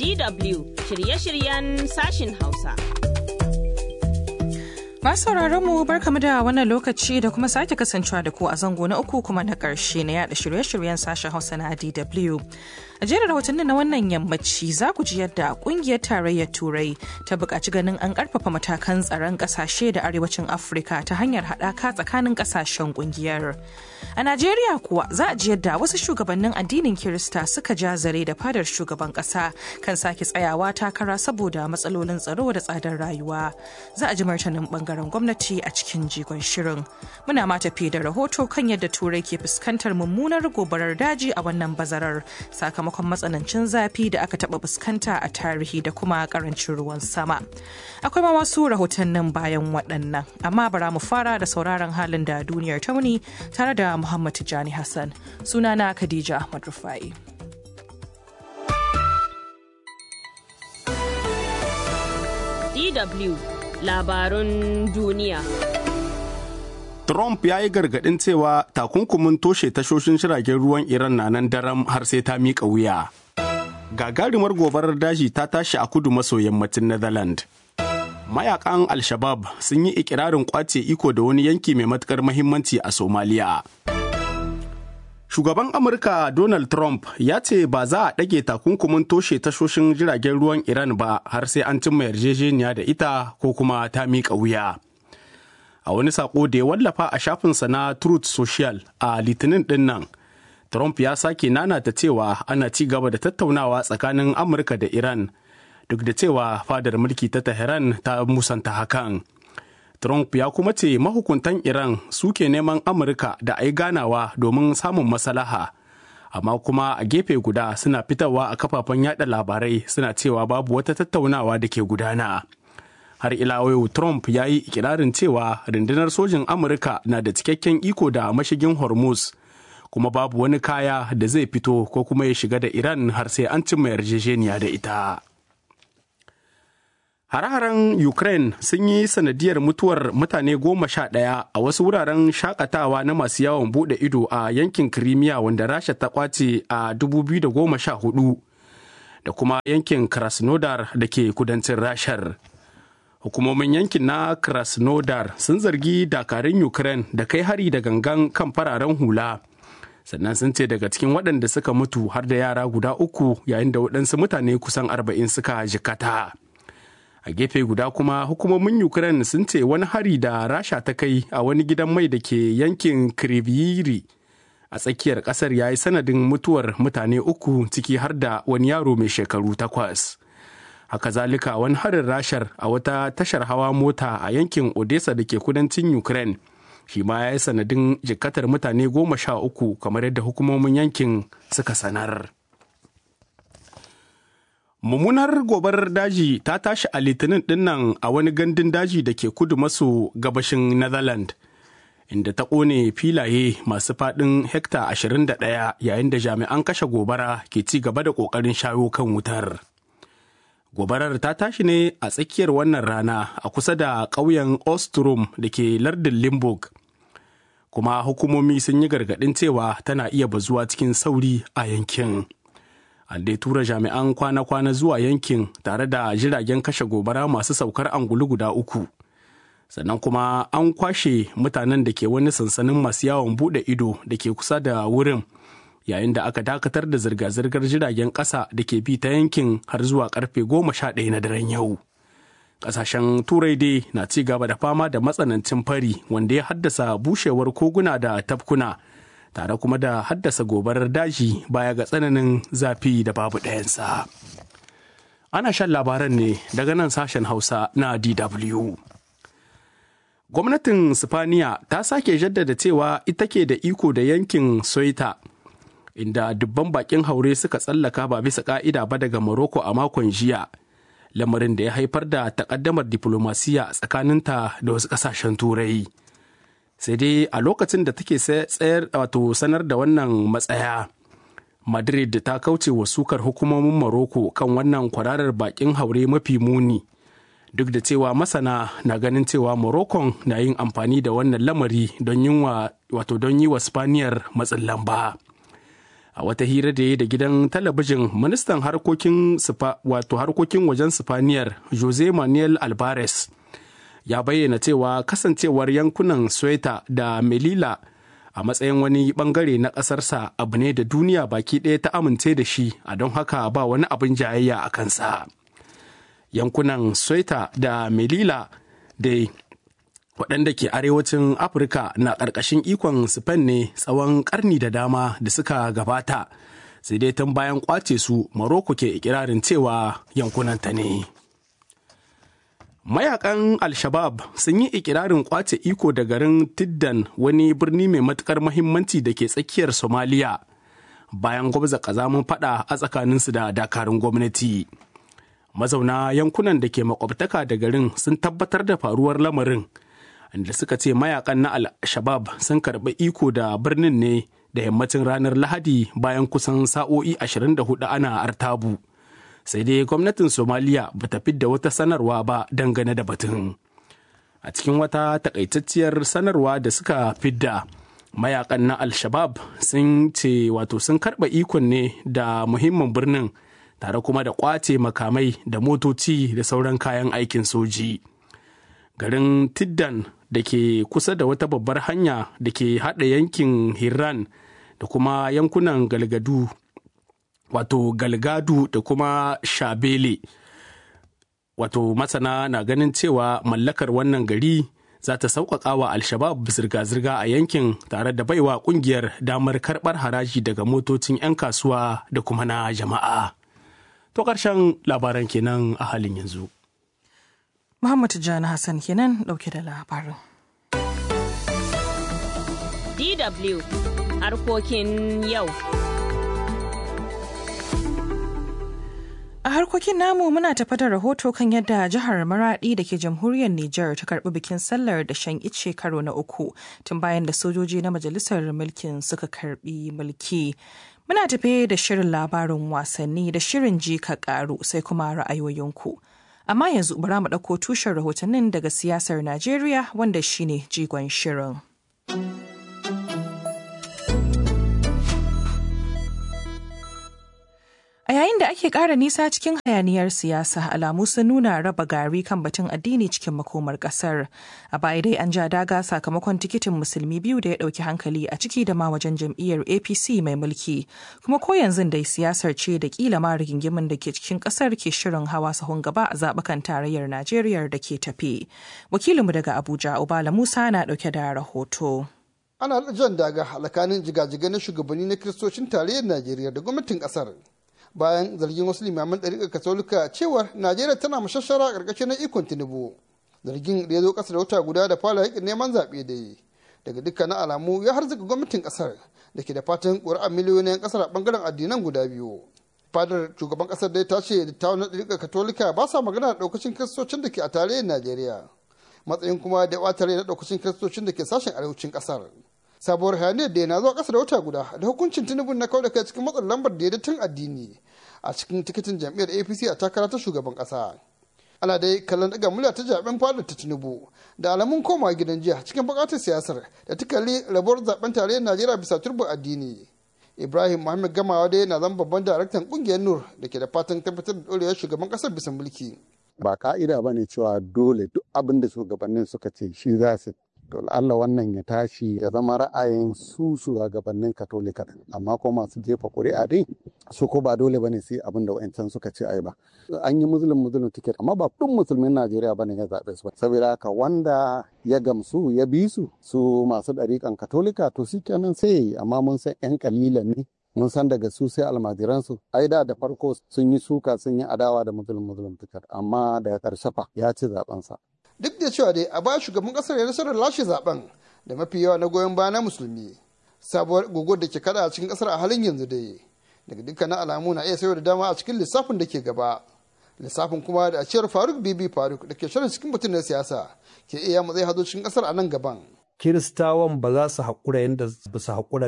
DW shirye-shiryen sashin Hausa. Masu sauraron mu barkamu da wannan lokaci da kuma sake kasancewa da ku a zango na uku kuma na ƙarshe na yada shirye-shiryen sashen Hausa na DW. A jerin rahotannin na wannan yammaci za ku ji yadda kungiyar tarayyar Turai ta buƙaci ganin an ƙarfafa matakan tsaron ƙasashe da arewacin Afirka ta hanyar haɗaka tsakanin ƙasashen kungiyar. A Najeriya kuwa za a ji yadda wasu shugabannin addinin Kirista suka ja zare da fadar shugaban ƙasa kan sake tsayawa takara saboda matsalolin tsaro da tsadar rayuwa. Za a ji martanin bangaren gwamnati a cikin jigon shirin. Muna ma tafi da rahoto kan yadda Turai ke fuskantar mummunar gobarar daji a wannan bazarar sakamakon matsanancin zafi da aka taɓa fuskanta a tarihi da kuma karancin ruwan sama. Akwai ma wasu rahotannin bayan waɗannan, amma bara mu fara da sauraron halin da duniyar tauni tare da Muhammad Tijani Hassan. Sunana Khadija Ahmad Rufai. DW labarun duniya. Trump ya yi gargaɗin cewa takunkumin toshe tashoshin jiragen ruwan Iran na nan daram har sai ta miƙa wuya. Gagarumar gobarar daji ta tashi a kudu maso yammacin Netherlands. Mayakan Al-Shabab sun yi ikirarin kwace iko da wani yanki mai matukar mahimmanci a Somaliya. Shugaban Amurka Donald Trump ya ce ba za a ɗage takunkumin toshe tashoshin jiragen ruwan Iran ba har sai an cimma yarjejeniya da ita ko kuma ta miƙa wuya. A wani saƙo da ya wallafa a shafinsa na Truth Social a Litinin ɗin nan, Trump ya sake nanata cewa ana ci gaba da tattaunawa tsakanin Amurka da Iran duk da cewa fadar mulki ta Tehran ta musanta hakan. Trump ya kuma ce mahukuntan Iran suke neman Amurka da a yi ganawa domin samun masalaha. Amma kuma a gefe guda suna fitowa a kafafen yada labarai suna cewa babu wata tattaunawa da ke gudana. Har ila yau Trump ya yi ikirarin cewa rundunar sojin Amurka na da cikakken iko da mashigin Hormuz. kuma babu wani kaya da zai fito ko kuma ya shiga da Iran har sai an cimma yarjejeniya da ita. Hare-haren Ukraine sun yi sanadiyar mutuwar mutane goma sha ɗaya a wasu wuraren shakatawa na masu yawon buɗe ido a yankin Crimea wanda Rasha ta kwace a 2014 da kuma yankin Krasnodar da ke kudancin Rashar. Hukumomin yankin na Krasnodar sun zargi dakarun Ukraine da kai hari da gangan kan fararen hula. Sannan sun ce daga cikin waɗanda suka mutu har da yara guda uku yayin da waɗansu mutane kusan arba'in suka jikata. a gefe guda kuma hukumomin ukraine sun ce wani hari da rasha ta kai a wani gidan mai da ke yankin kriviri a tsakiyar kasar ya yi sanadin mutuwar mutane uku ciki har da wani yaro mai shekaru takwas haka zalika wani harin rashar a wata tashar hawa mota a yankin odessa da ke kudancin ukraine shi ma ya yi sanadin jikatar mutane goma sha uku kamar yadda hukumomin yankin suka sanar. mummunar gobarar daji ta tashi a litinin dinnan a wani gandun daji da ke kudu maso gabashin netherlands inda ta ƙone filaye masu faɗin hekta 21 yayin da jami'an kashe gobara ke ci gaba da ƙoƙarin shayo kan wutar gobarar ta tashi ne a tsakiyar wannan rana a kusa da ƙauyen ostrom da ke lardin limburg kuma hukumomi sun yi gargaɗin cewa tana iya bazuwa cikin sauri a yankin. an dai tura jami'an kwana-kwana zuwa yankin tare da jiragen kashe gobara masu saukar angulu guda uku sannan kuma an kwashe mutanen da ke wani sansanin masu yawon bude ido da ke kusa da wurin yayin da aka dakatar da zirga-zirgar jiragen ƙasa da ke bi ta yankin har zuwa karfe goma sha ɗaya na daren yau ƙasashen turai dai na ci gaba da fama da matsanancin fari wanda ya haddasa bushewar koguna da tafkuna tare kuma da haddasa gobarar daji baya ga tsananin zafi da babu ɗayansa. Ana shan labaran ne daga nan sashen Hausa na DW. Gwamnatin Sifaniya ta sake jaddada cewa ita ke da iko da yankin Soita, inda dubban bakin haure suka tsallaka ba bisa ka'ida ba daga Morocco a makon jiya, lamarin da ya haifar da takaddamar diplomasiya tsakaninta da wasu ƙasashen Turai. sai dai a lokacin da take tsayar wato sanar da wannan matsaya madrid ta kauce wa sukar hukumomin maroko kan wannan kwararar bakin haure mafi muni duk da cewa masana na ganin cewa morocco na yin amfani da wannan lamari don yin wa wato don yi wa spaniyar matsin lamba a a wata hira da ya da gidan talabijin ministan harkokin wato harkokin wajen sifaniyar jose manuel alvarez ya bayyana cewa kasancewar yankunan sweta da melila a matsayin wani bangare na ƙasarsa abu ne da duniya baki ɗaya ta amince da shi a don haka ba wani abin jayayya a kansa yankunan sweta da melila da waɗanda ke arewacin afirka na ƙarƙashin ikon spain ne tsawon ƙarni da dama da suka gabata sai dai tun bayan ƙwace su maroko ke ikirarin cewa yankunanta ne mayakan al-shabab sun yi ikirarin ƙwace iko da garin tiddan wani birni mai matuƙar mahimmanci da ke tsakiyar somaliya bayan gwabza ƙazamin fada a tsakaninsu da dakarun gwamnati mazauna yankunan da ke makwabtaka da garin sun tabbatar da faruwar lamarin da suka ce mayakan na al-shabab sun karɓi iko da birnin ne da yammacin ranar lahadi bayan kusan sa'o'i 24 ana artabu sai dai gwamnatin somaliya ba ta fidda wata sanarwa ba dangane da batun a cikin wata takaitacciyar sanarwa da suka fidda mayakan na al-shabab sun ce wato sun karɓa ikon ne da muhimmin birnin tare kuma da kwace makamai da motoci da sauran kayan aikin soji garin tiddan da ke kusa da wata babbar hanya da ke haɗa yankin Hiran da kuma yankunan galgadu wato galgadu da kuma shabele wato masana na ganin cewa mallakar wannan gari za ta sauƙaƙa wa alshabab zirga-zirga a yankin tare da baiwa ƙungiyar damar karɓar haraji daga motocin 'yan kasuwa da kuma na jama'a to ƙarshen labaran kenan a halin yanzu Muhammad Tijjani Hassan kenan ɗauke da labarin. DW harkokin yau. A harkokin namu muna tafa da rahoto kan yadda jihar Maradi da ke jamhuriyar Nijar ta karbi bikin sallar da shan ice karo na uku tun bayan da sojoji na majalisar mulkin suka karbi mulki. Muna tafe da shirin labarin wasanni da shirin ji ka karu sai kuma ra'ayoyinku. Amma yanzu bara mu ɗauko tushen rahotannin daga siyasar Najeriya wanda shine jigon shirin. A yayin da ake ƙara nisa cikin hayaniyar siyasa alamu sun nuna raba gari kan batun addini cikin makomar ƙasar. A baya dai an ja daga sakamakon tikitin musulmi biyu da ya ɗauki hankali a ciki da ma wajen jam'iyyar APC mai mulki. Kuma ko yanzu dai siyasar ce da kila ma rigingimin da ke cikin ƙasar ke shirin hawa sahun gaba a zaɓukan tarayyar Najeriya da ke tafe. Wakilinmu daga Abuja, Obala Musa na ɗauke da rahoto. Ana jan daga halakanin jigajigai na shugabanni na kiristocin tarayyar Najeriya da gwamnatin ƙasar. bayan zargin wasu limaman ɗariƙar katolika cewar najeriya tana mashashara a ƙarƙashin na ikon tinubu zargin da ya zo ƙasa da wata guda da fara yakin neman zaɓe da yi daga dukkanin alamu ya harzika gwamnatin ƙasar da ke da fatan ƙuri'ar miliyoyin ƙasar a ɓangaren addinan guda biyu fadar shugaban ƙasar dai ta ce dattawan na ɗariƙar katolika ba sa magana da ɗaukacin kiristocin da ke a tarayyar najeriya matsayin kuma da ɓata rai na ɗaukacin kiristocin da ke sashen arewacin ƙasar sabuwar hayaniyar da na zuwa ƙasa da wata guda da hukuncin tinubu na kawai da kai cikin matsin lambar da ya tun addini a cikin tikitin jam'iyyar apc a takara ta shugaban ƙasa ana dai kallon daga murya ta zaben fadar ta tinubu da alamun koma gidan jiya cikin buƙatar siyasar da ta kalli rabuwar zaben tarayyar najeriya bisa turbar addini ibrahim muhammad gamawa dai na zama babban daraktan ƙungiyar nur da ke da fatan tabbatar da ɗorewar shugaban ƙasar bisa mulki ba ka'ida ba ne cewa dole duk abin da shugabannin suka ce shi za su to Allah wannan ya tashi ya zama ra'ayin su shugabannin katolika amma ko masu jefa ƙuri'a dai su ko ba dole bane sai abin da wa'ancan suka ce ai ba an yi muslim muslim ticket amma ba duk musulmin Najeriya bane ya zaɓe su ba saboda haka wanda ya gamsu ya bi su su masu ɗariƙan katolika to shi kenan sai yi amma mun san yan kalilan ne mun san daga su sai almajiransu ai da da farko sun yi suka sun yi adawa da muslim muslim ticket amma daga ƙarshe fa ya ci zaɓensa duk da cewa dai a baya shugaban kasar ya nasarar lashe zaben da mafi yawa na goyon baya na musulmi sabuwar guguwar da ke kada a cikin kasar a halin yanzu dai daga dukkanin alamu na iya sayo da dama a cikin lissafin da ke gaba lissafin kuma da a cewar faruk bibi faruk da ke shirin cikin mutum na siyasa ke iya matsayi hazo cikin kasar a nan gaban kiristawan ba za su haƙura yadda ba su haƙura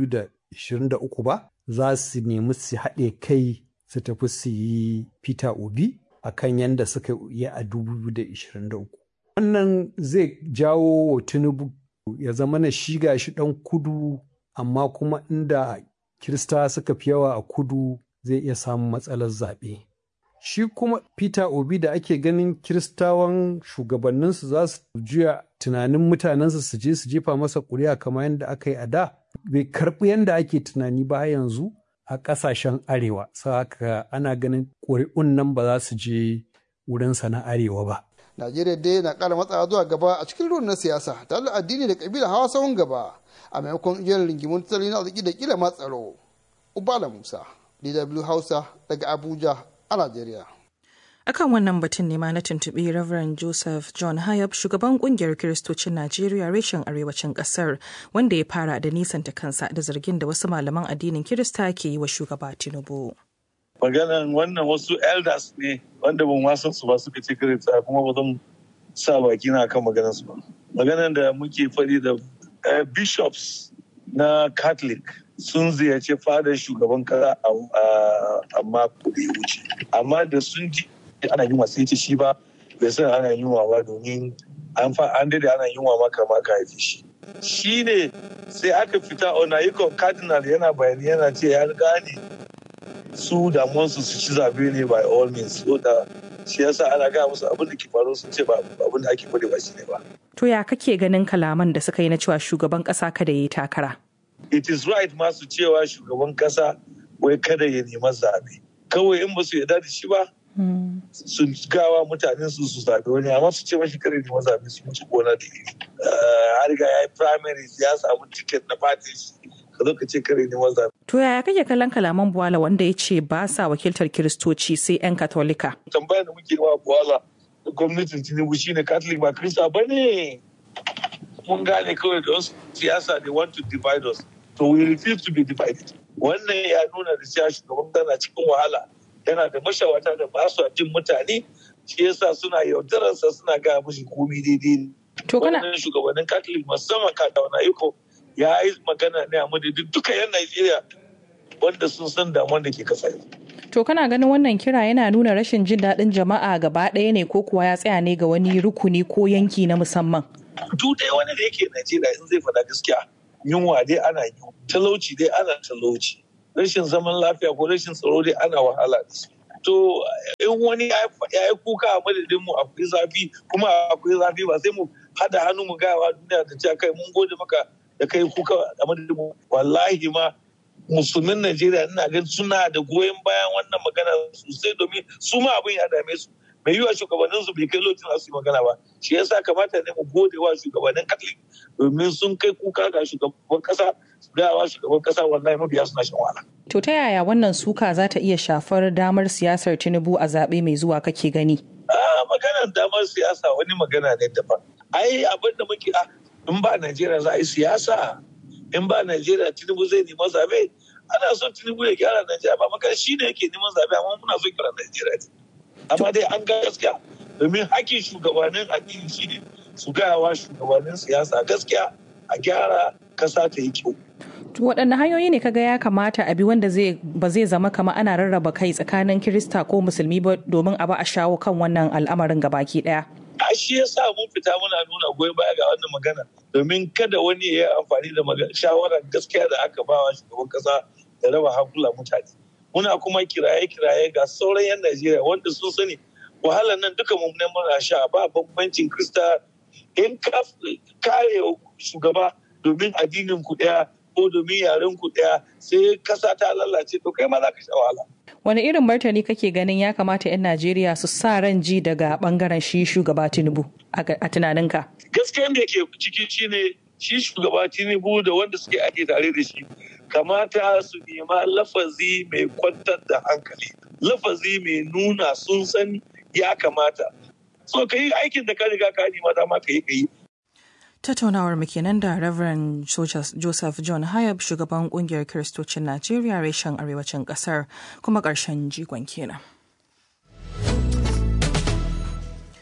2023 ba za su nemi su haɗe kai su tafi su yi peter obi akan yadda suka yi a 2023 wannan zai jawo wa tinubu ya zama na shiga shi ɗan kudu amma kuma inda kirista suka fi yawa a kudu zai iya samun matsalar zaɓe shi kuma peter obi da ake ganin kiristawan shugabanninsu za su juya tunanin mutanensu su je su jefa masa ƙuri'a kamar yadda aka yi a da bai karɓi yadda ake tunani ba yanzu a ƙasashen arewa haka ana ganin ƙuri'un nan ba za su je wurinsa na arewa ba najeriya dai na ƙara matsawa zuwa gaba a cikin ruwan na siyasa tare da addini da ƙabila hawa sahun gaba a maimakon jerin rigimun tattalin arziki da kila ma tsaro ubala musa dw hausa daga abuja a najeriya akan wannan batun ne ma na tuntuɓi Reverend Joseph John Hayab shugaban kungiyar Kiristocin Najeriya reshen arewacin ƙasar wanda ya fara da nisanta kansa da zargin da wasu malaman addinin Kirista ke yi wa shugaba Tinubu. Maganan wannan wasu elders ne wanda ban wasan su ba suka ce Kirista kuma ba zan sa baki na kan maganar su ba. Maganan da muke faɗi da bishops na Catholic sun ziyarci fadar shugaban kasa a mako da ya wuce. Amma da sun ji ana yunwa sai ce shi ba bai san ana yunwa ba domin an fa an dade ana yunwa maka maka haife shi shi ne sai aka fita onayikon cardinal yana bayani yana ce ya gane su damuwansu su ci zabe ne by all means so da shi yasa ana gaya musu abin da ke faru sun ce ba abin da ake faɗi ba shi ne ba To ya kake ganin kalaman da suka yi na cewa shugaban ƙasa kada ya yi takara? it is right masu cewa shugaban kasa wai kada ya nema zabe kawai in ba su yarda da shi ba su gawa mutanen su su zaɓi wani amma su ce mashi kare ne mazaɓi su mutu gona da iri har ga ya yi primaries ya samu ticket na party ka zo ka ce kare ne mazaɓi. To yaya kake kallon kalaman Buwala wanda ya ce ba sa wakiltar Kiristoci sai 'yan Katolika? tambayar da muke wa Buwala da gwamnatin Tinubu shine Catholic ba Kirista ba ne. Mun gane kawai da wasu siyasa they want to divide us. So we refuse to be divided. Wannan ya nuna da cewa shugaban tana cikin wahala. yana da mashawata da ba su jin mutane shi yasa suna yaudararsa suna gaya mushi komi daidai To kana wannan shugabannin catholic musamman kakawana iko ya yi magana ne a madadin duka yan najeriya wanda sun san damuwar da ke kasa to kana ganin wannan kira yana nuna rashin jin daɗin jama'a gaba ɗaya ne ko kuwa ya tsaya ne ga wani rukuni ko yanki na musamman. duk dai wani da yake najeriya in zai faɗa gaskiya yunwa dai ana yi talauci dai ana talauci rashin zaman lafiya ko rashin tsaro dai ana wahala da su. To in wani ya yi kuka a madadin mu akwai zafi kuma akwai zafi ba sai mu hada hannu mu gaya wa duniya da cewa kai mun gode maka da kai kuka a madadin mu wallahi ma musulmin Najeriya ina ganin suna da goyon bayan wannan magana sosai domin su ma abin ya dame su mai yiwa shugabannin su bai kai lokacin su yi magana ba shi yasa kamata ne mu gode wa shugabannin Catholic domin sun kai kuka ga shugaban kasa su gaya wa shugaban kasa wallahi mabiya suna shan wahala To ta yaya wannan suka za ta iya shafar damar siyasar Tinubu a zaɓe mai zuwa kake gani? a maganar damar siyasa wani magana ne daban ai abin da muke a in ba Najeriya za a yi siyasa in ba Najeriya Tinubu zai nema zabe ana son Tinubu ya gyara Najeriya ba maka shi ne yake neman zabe amma muna son gyara Najeriya ne amma dai an ga gaskiya domin hakkin shugabannin addini shi ne su gaya wa shugabannin siyasa gaskiya a gyara kasa ta yi kyau To waɗanne hanyoyi ne kaga ya kamata a bi wanda zai ba zai zama kama ana rarraba kai tsakanin Kirista ko Musulmi ba domin a ba a shawo kan wannan al'amarin gabaki ɗaya? a shi yasa mun fita muna nuna goyon baya ga wannan magana domin kada wani ya yi amfani da shawarar gaskiya da aka ba wa shugaban kasa da raba hankula mutane muna kuma kiraye-kiraye ga sauran 'yan najeriya wanda sun sani wahalar nan duka mu ne muna sha ba bambancin krista in ka kare shugaba domin addinin ku daya ko domin yaren ku daya sai kasa ta lalace to kai ma za ka sha wahala Wani irin martani kake ganin ya kamata 'yan Najeriya su sa ran ji daga bangaren shi shugaba Tinubu a tunaninka? gaskiyan da ke ciki shine shi shugaba tinubu da wanda suke ake tare da shi kamata su nema lafazi mai kwantar da hankali lafazi mai nuna sun san ya kamata so ka yi aikin da ka riga ka nema dama ka yi ka yi Tattaunawar mu kenan da Reverend Joseph John Hayab shugaban kungiyar Kiristocin Najeriya reshen arewacin kasar kuma ƙarshen jigon kenan.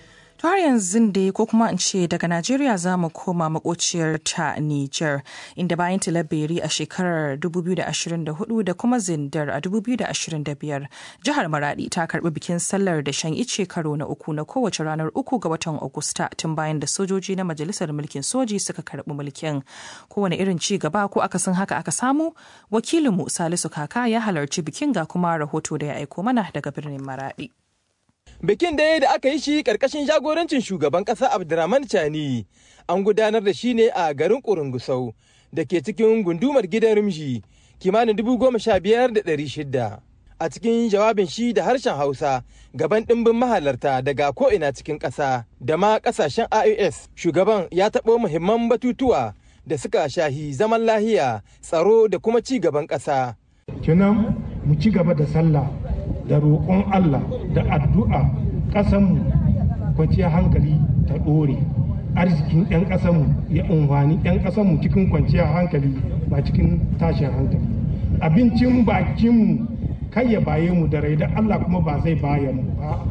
To har yanzu dai ko kuma in ce daga Najeriya za mu koma makociyar ta Nijar inda bayan tilaberi a shekarar 2024 da kuma zindar a 2025 jihar Maradi ta karbi bikin sallar da shan ice karo na uku na kowace ranar uku ga watan Agusta tun bayan da sojoji na majalisar mulkin soji suka karbi mulkin. Kowane irin ci gaba ko akasin haka aka samu wakilinmu Salisu Kaka ya halarci bikin ga kuma rahoto da ya aiko mana daga birnin Maradi. Bikin dai da aka yi shi ƙarƙashin jagorancin shugaban ƙasa Abdurrahman Chani an gudanar da shi ne a garin Kurungusau da ke cikin gundumar gidan Rimji kimanin dubu goma sha biyar da ɗari shida. A cikin jawabin shi da harshen Hausa gaban ɗimbin mahalarta daga ko'ina cikin ƙasa da ma ƙasashen IOS shugaban ya taɓo muhimman batutuwa da suka shahi zaman lahiya tsaro da kuma ci gaban ƙasa. Kenan mu ci gaba da sallah da roƙon Allah da addu'a ƙasanmu kwanciyar hankali ta ɗore arzikin 'yan ƙasanmu ya unhwani 'yan ƙasanmu cikin kwanciyar hankali ba cikin tashin hankali abincin bakinmu kai ya baye mu da rai da Allah kuma ba zai baya mu ba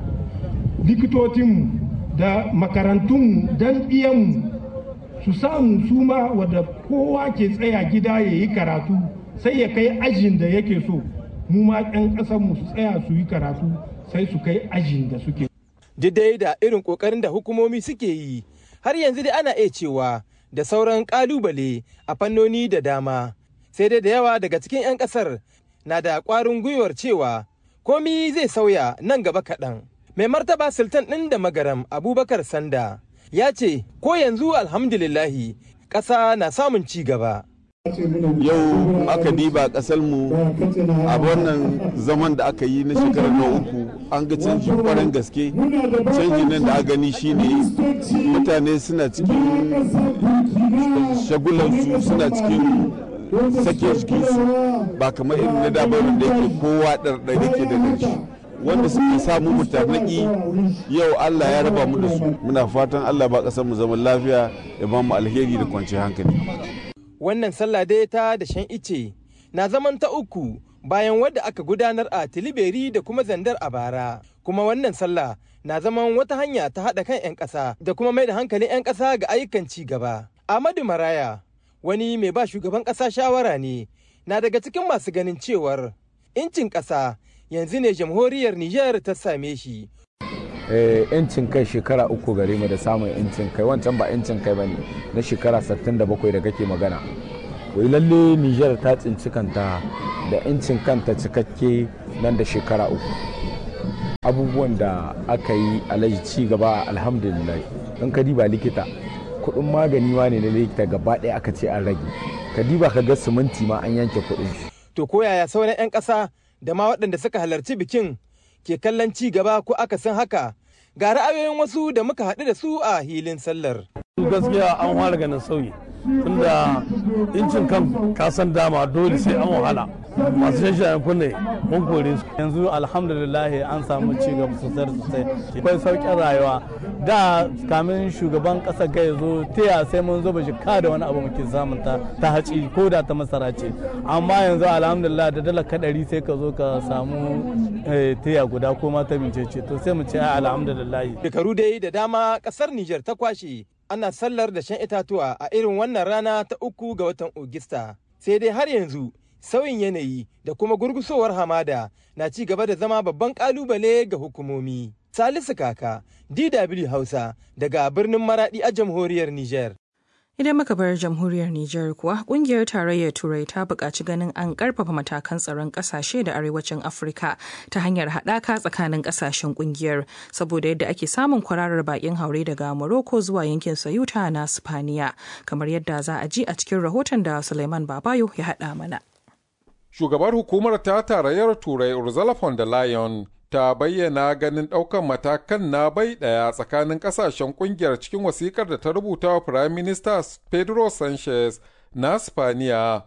likitocinmu da makarantunmu don iyanmu su samu suma wadda kowa ke tsaya gida ya yi karatu sai ya kai ajin da yake so mu ma 'yan ƙasarmu su tsaya su yi karatu sai su kai ajin da suke. Didai da irin ƙoƙarin da hukumomi suke yi, har yanzu dai ana iya cewa da sauran ƙalubale a fannoni da dama. Sai dai da yawa daga cikin 'yan ƙasar na da ƙwarin gwiwar cewa komi zai sauya nan gaba kaɗan. Mai martaba Sultan ɗin da magaram Abubakar Sanda ya ce ko yanzu alhamdulillahi ƙasa na samun ci gaba. yau aka diba mu a wannan zaman da aka yi na shekarar na uku an ga canji kwarin gaske canji nan da aka gani shine mutane suna cikin shagulansu suna cikin sake jikinsu ba kamar irin na dabar da yake kowa ɗarɗari ke da ƙarshe wanda suka samu mutarnaki yau Allah ya raba mu da su muna fatan Allah ba ƙasar mu zaman lafiya ya ba mu alheri da kwanciyar hankali wannan sallah dai ta da shan ice na zaman ta uku bayan wadda aka gudanar a tiliberi da kuma zandar a bara kuma wannan sallah na zaman wata hanya ta haɗa kan 'yan ƙasa da kuma mai da hankalin 'yan ƙasa ga ayyukan ci gaba Ahmadu Maraya wani mai ba shugaban ƙasa shawara ne na daga cikin masu ganin cewar incin ƙasa yanzu ne jamhuriyar Nijar ta same shi yancin kai shekara uku gare mu da samun yancin kai wancan ba yancin kai bane na shekara 67 da kake magana wai lalle Nijar ta tsinci kanta da yancin kanta cikakke nan da shekara uku abubuwan da aka yi alaji ci gaba alhamdulillah in ka diba likita kudin magani ma ne na likita gaba ɗaya aka ce an rage ka diba ka ga siminti ma an yanke kudin shi to ko yaya sauran 'yan ƙasa da ma waɗanda suka halarci bikin ke kallon ci gaba ko aka san haka ga ra'ayoyin wasu da muka haɗu da su a hilin sallar. gaskiya an fara ganin sauyi tunda incin kan kasan dama dole sai an wahala masu shashayen kunne mun kore su yanzu alhamdulillah an samu ci gaba sosai sosai akwai sauƙin rayuwa da kamin shugaban ƙasa ga ya zo taya sai mun zo bashi ka da wani abu muke samun ta ta haci ko da ta masara ce amma yanzu alhamdulillah da dala kadari sai ka zo ka samu taya guda ko ma ta bincece to sai mu ce alhamdulillah shekaru dai da dama ƙasar Nijar ta kwashe ana sallar da shan itatuwa a irin wannan rana ta uku ga watan Ogista. Sai dai har yanzu sauyin yanayi da kuma gurgusowar hamada na ci gaba da zama babban kalubale ga hukumomi. Salisu Kaka, DW Hausa, daga birnin Maradi a jamhuriyar Nijar. Idan muka bar jamhuriyar Nijar kuwa kungiyar tarayyar Turai ta buƙaci ganin an ƙarfafa matakan tsaron ƙasashe da arewacin Afirka ta hanyar haɗaka tsakanin ƙasashen kungiyar saboda yadda ake samun kwararar baƙin haure daga Morocco zuwa yankin Sayuta na Spaniya kamar yadda za a ji a cikin rahoton da Suleiman Babayo ya haɗa mana. Shugabar hukumar ta tarayyar Turai Ursula von der Leyen ta bayyana ganin ɗaukan matakan na bai ɗaya tsakanin ƙasashen ƙungiyar cikin wasikar da ta rubuta wa Firayim Minista Pedro Sanchez na Spaniya.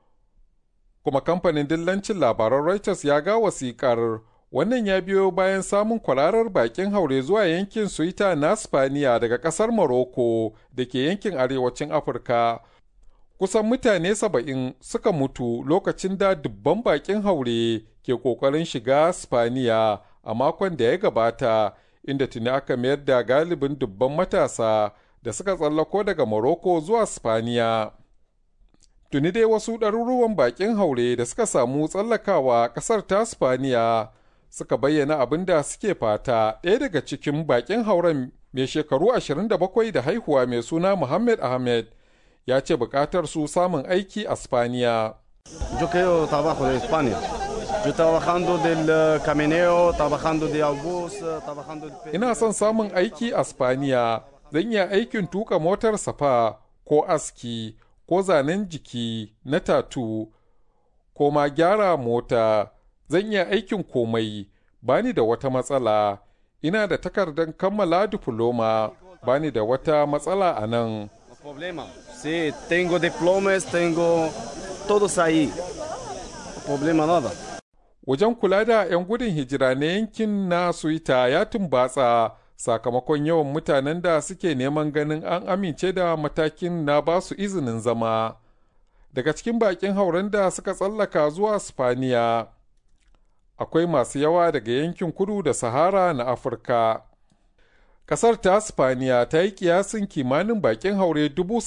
Kuma kamfanin dillancin labaran Reuters ya ga wasikar wannan ya biyo bayan samun kwararar bakin haure zuwa yankin Suita na Spaniya daga ƙasar Morocco da ke yankin arewacin Afirka. Kusan mutane saba'in suka mutu lokacin da dubban bakin haure ke ƙoƙarin shiga Spaniya a makon da ya gabata inda tuni aka mayar da galibin dubban matasa da suka tsallako daga Morocco zuwa Spaniya. Tuni dai wasu ɗaruruwan baƙin haure da suka samu tsallakawa ƙasar ta Spaniya suka bayyana abin da suke fata ɗaya daga cikin baƙin hauren mai shekaru 27 da haihuwa mai suna Muhammad Ahmed ya ce buƙatar su samun aiki a Spaniya. Yo quiero trabajo de España. Yo trabajando del camineo, trabajando de autobús, trabajando de... Ina son samun aiki a Spaniya. Zan iya aikin tuka motar safa ko aski ko zanen jiki na tatu ko ma gyara mota. Zan iya aikin komai. Bani da wata matsala. Ina da takardar kammala difloma. Bani da wata matsala a nan. problema. Sí, tengo diplomas, tengo todos ahí. Problema nada. Wajen kula da 'yan gudun hijira na yankin na Suita ya tumbatsa sakamakon yawan mutanen da suke neman ganin an amince da matakin na ba su izinin zama. Daga cikin bakin hauren da suka tsallaka zuwa Spaniya, akwai masu yawa daga yankin kudu da Sahara na Afirka. Kasar ta Spaniya ta yi kiyasin kimanin bakin haure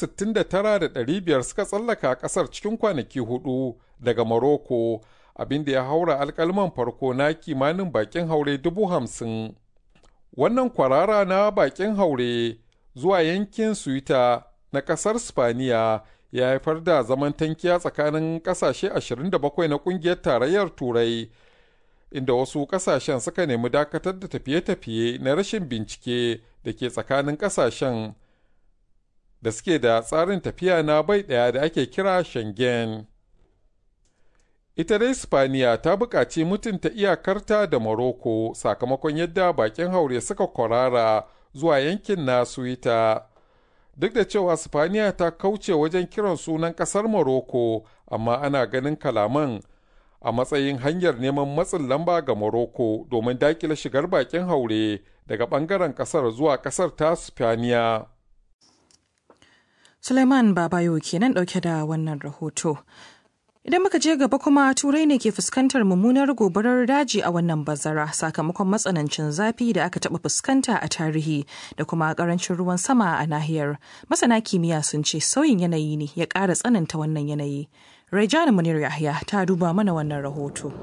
69,500 suka tsallaka kasar cikin kwanaki hudu daga Morocco, abin da ya haura alkalman farko na kimanin bakin haure 50,000. Wannan kwarara na bakin haure zuwa yankin Suita na kasar Spaniya ya haifar da zaman tankiya tsakanin kasashe 27 na kungiyar tarayyar Turai. inda wasu kasashen suka nemi dakatar da tafiye-tafiye na rashin bincike da ke tsakanin kasashen da suke da tsarin tafiya na bai ɗaya da ake kira Schengen. Ita dai Spaniya ta buƙaci mutunta iyakarta da Morocco sakamakon yadda bakin haure suka kwarara zuwa yankin na Suita. Duk da cewa Spaniya ta kauce wajen kiran sunan ƙasar Morocco, amma ana ganin kalaman a matsayin hanyar neman matsin lamba ga Morocco domin dakile shigar bakin haure daga bangaren kasar zuwa kasar ta Spaniya. Suleiman Babayo kenan dauke da wannan rahoto. Idan muka je gaba kuma turai ne ke fuskantar mummunar gobarar daji a wannan bazara sakamakon matsanancin zafi da aka taɓa fuskanta a tarihi da kuma ƙarancin ruwan sama a nahiyar. Masana kimiyya sun ce sauyin yanayi ne ya ƙara tsananta wannan yanayi. Rejana Munir Yahya ta duba mana wannan rahoto.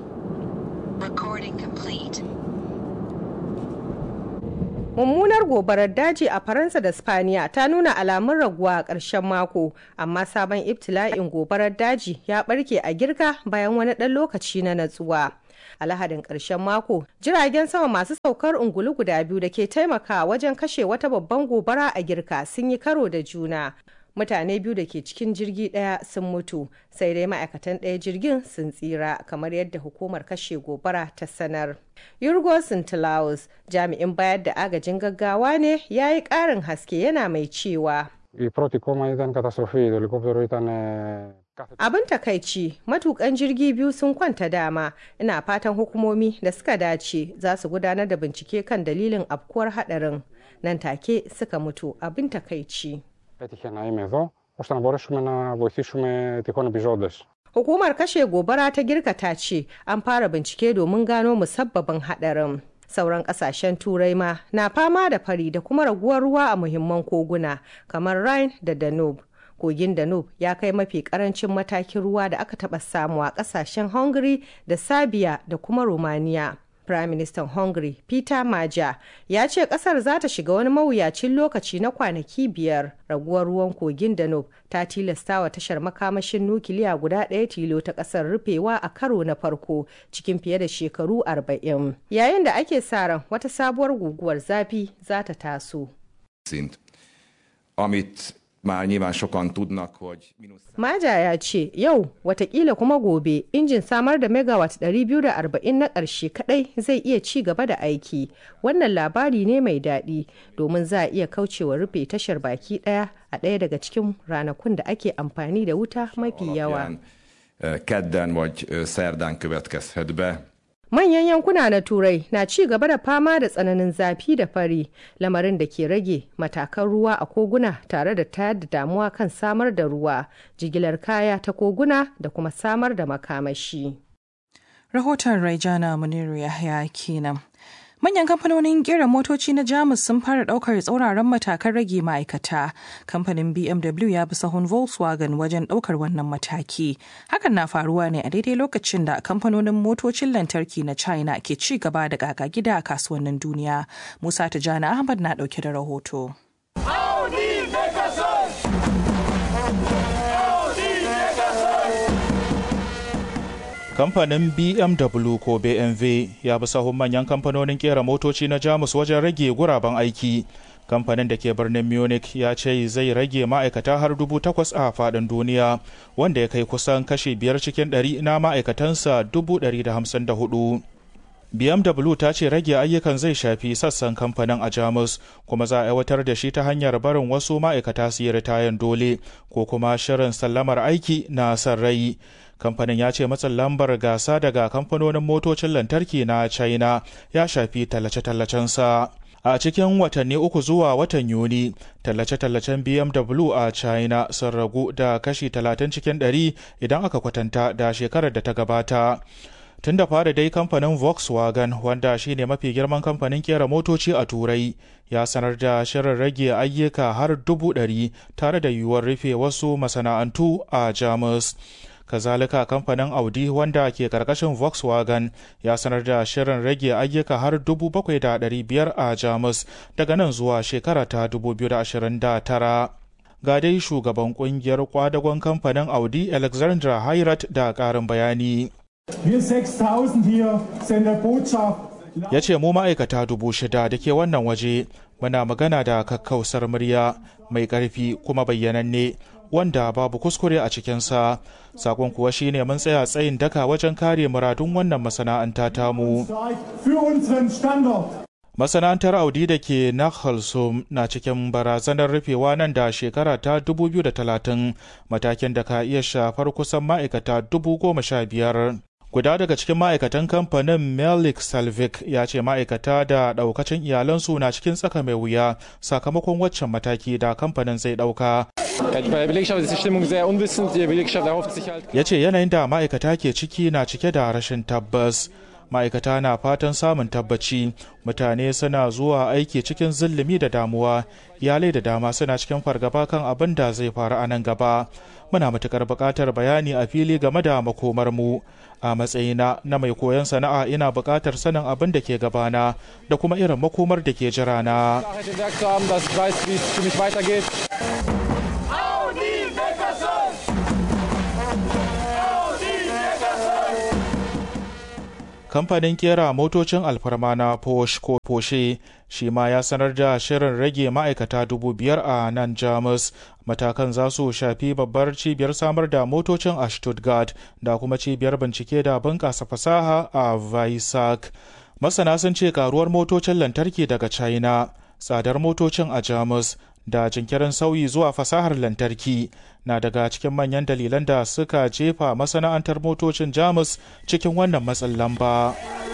Mummunar gobarar daji a Faransa da Spaniya ta nuna alamun raguwa a ƙarshen mako, amma sabon ibtila'in gobarar daji ya ɓarke a girka bayan wani ɗan lokaci na natsuwa. a lahadin ƙarshen mako jiragen sama masu saukar ungulu guda biyu da ke taimakawa wajen kashe wata babban gobara a girka sun yi karo da juna mutane biyu da ke cikin jirgi ɗaya sun mutu sai dai ma'aikatan ɗaya jirgin sun tsira kamar yadda hukumar kashe gobara ta sanar yurgo sintilaus jami'in bayar da agajin gaggawa ne ya yi ƙarin haske yana mai cewa Η πρώτη κόμμα ήταν καταστροφή. Το ελικόπτερο ήταν Abin takaici matukan jirgi biyu sun kwanta dama ina fatan hukumomi da suka dace za su gudanar da bincike kan dalilin afkuwar hadarin nan take suka mutu abin takaici. Έτυχε να είμαι εδώ ώστε να μπορέσουμε να βοηθήσουμε τυχόν επιζώντες. Hukumar kashe gobara ta girka ta ce an fara bincike domin gano musabbabin hadarin. Sauran kasashen turai ma na fama da fari da kuma raguwar ruwa a muhimman koguna kamar Rhine da Danube. kogin danube ya kai mafi karancin matakin ruwa da aka taɓa samu a ƙasashen hungary da serbia da kuma romania prime minister hungary peter maja ya ce ƙasar za ta shiga wani mawuyacin lokaci na kwanaki biyar raguwar ruwan kogin danube ta tilasta wa tashar makamashin nukiliya guda ɗaya tilo ta ƙasar rufewa a karo na farko cikin fiye da shekaru arba'in yayin da ake sa ran wata sabuwar guguwar zafi za ta taso amit ma nyilván sokan tudnak, hogy Maja ya ce yau watakila kuma gobe injin samar da megawatt 240 na ƙarshe kadai zai iya ci gaba da aiki. Wannan labari ne mai daɗi domin za a iya kaucewa rufe tashar baki ɗaya a ɗaya daga cikin ranakun da ake amfani da wuta mafi yawa. kedden vagy szerdán következhet be. Manyan yankuna na Turai na ci gaba da fama da tsananin zafi da fari, lamarin da ke rage matakan ruwa a koguna tare da tayar da damuwa kan samar da ruwa, jigilar kaya ta koguna da kuma samar da makamashi. Rahoton Raijana Muniru Yahya kenan. Manyan kamfanonin kera motoci na Jamus sun fara daukar tsauraran matakan rage ma'aikata. Kamfanin BMW ya bi sahun Volkswagen wajen daukar wannan mataki. Hakan na faruwa ne a daidai lokacin da kamfanonin motocin lantarki na China ke ci gaba da gaga gida a kasuwannin duniya. Musa Tijjani Ahmad na dauke da rahoto. kamfanin BMW ko BMW ya bi sahun manyan kamfanonin kera motoci na Jamus wajen rage guraben aiki. Kamfanin da ke birnin Munich ya ce zai rage ma'aikata har dubu takwas a faɗin duniya, wanda ya kai kusan kashi biyar cikin ɗari na ma'aikatansa dubu ɗari da hamsin da hudu. BMW ta ce rage ayyukan zai shafi sassan kamfanin a Jamus kuma za a aiwatar da shi ta hanyar barin wasu ma'aikata su yi ritayen dole ko kuma shirin sallamar aiki na sarrai. Kamfanin ya ce matsin lambar gasa daga kamfanonin motocin lantarki na China ya shafi tallace-tallacensa. A cikin watanni uku zuwa watan Yuni, tallace-tallacen BMW a China sun ragu da kashi 30 cikin 100 idan aka kwatanta da shekarar da ta gabata. tun da fara dai kamfanin volkswagen wanda shine mafi girman kamfanin kera motoci a turai ya sanar da shirin rage ayyuka har dubu ɗari tare da yiwuwar rufe wasu masana'antu a jamus kazalika kamfanin audi wanda ke karkashin volkswagen ya sanar da shirin rage ayyuka har dubu bakwai da ɗari biyar a jamus daga nan zuwa shekara ta dubu biyu da ashirin da tara ga dai shugaban kungiyar kwadagon kamfanin audi alexandra hayrat da ƙarin bayani ya ce mu ma'aikata dubu shida da ke wannan waje muna magana da kakkausar murya mai ƙarfi kuma bayyananne wanda babu kuskure a cikinsa sakon kuwa shine mun tsaya tsayin daka wajen kare muradun wannan masana'anta tamu masana'antar audi da ke Nachalsum na cikin barazanar rufewa nan da shekara ta 2030 matakin da ka iya shafar kusan ma'aikata 15,000 guda daga cikin ma'aikatan kamfanin melik salvik ya ce ma'aikata da daukacin iyalansu na cikin tsaka mai wuya sakamakon waccan mataki da kamfanin zai dauka ya ce yanayin da ma'aikata ke ciki na cike da rashin tabbas ma'aikata na fatan samun tabbaci mutane suna zuwa aiki cikin zillumi da damuwa iyalai da dama suna cikin fargaba kan abin da zai faru a nan gaba muna matukar buƙatar bayani a fili game da makomar mu a matsayina na mai koyon sana'a ina buƙatar sanin abin da ke gabana da kuma irin makomar da ke jira na kamfanin kera motocin alfarma na Porsche ko Porsche shi ma ya sanar da shirin rage ma'aikata dubu biyar a nan Jamus. Matakan za su shafi babbar cibiyar samar da motocin a Stuttgart da kuma cibiyar bincike da bunƙasa fasaha a Weissach. Masana sun ce karuwar motocin lantarki daga China, tsadar motocin a Jamus da jinkirin sauyi zuwa fasahar lantarki na daga cikin manyan dalilan da suka jefa masana'antar motocin jamus cikin wannan matsin lamba.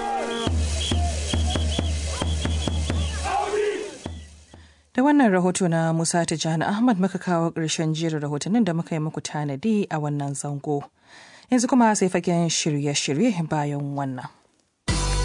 Da wannan rahoto na Musa Tijjani Ahmad muka kawo ƙarshen jerin rahotannin da muka yi muku tanadi a wannan zango. Yanzu kuma sai fagen shirye-shirye bayan wannan.